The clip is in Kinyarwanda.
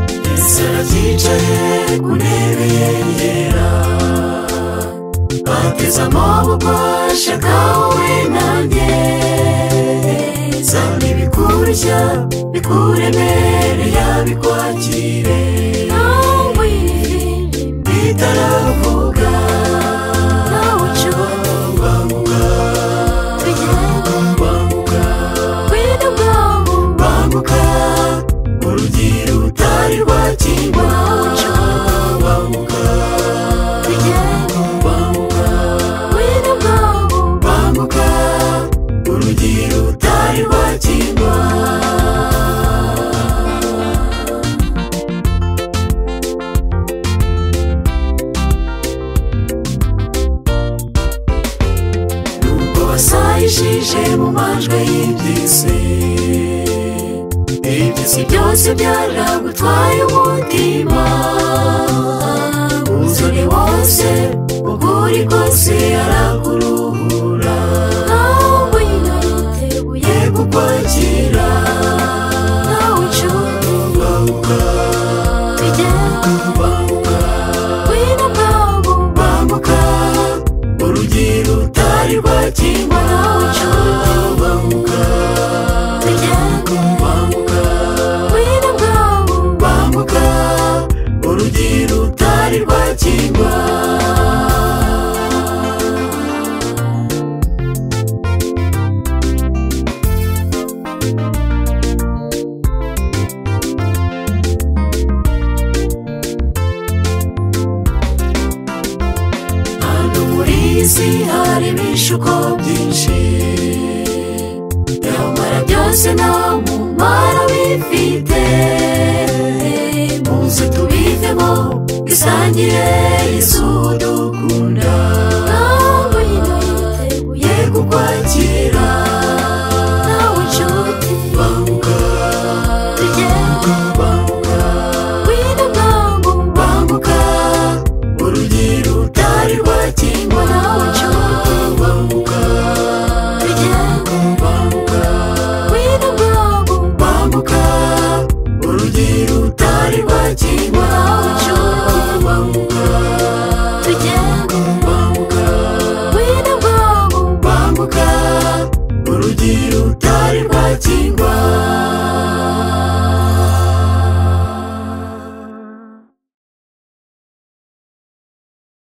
Pariteri zicaye ku ntebe yera bateze amaboko shaka wowe nanjye zana ibikurushya bikuremereye bikwakire Nawe iri, bitaravuga nawe ucubona, banguka tugende banguka kwino bwawe, banguka urugi rutari rwakingwa banguka tugende banguka kwino bwawe, banguka urugi rutari rwakingwa nubwo basayishije mu majwi y'iby'isi iby'isi byose byaragutwaye umutima uzane wose ukuri kose arakuruhura nawe ino yiteguye, kukwakira nawe ucubona, banguka tugende banguka kwino bwawe, banguka urugi rutari rwakingwa nawe ucubona, banguka tugende banguka kwino bwawe, banguka urugi rutari rwakingwa hano muri iyi si hari ibishuko byinshi nyamara byose nta mumaro bifite muze tubivemo dusangire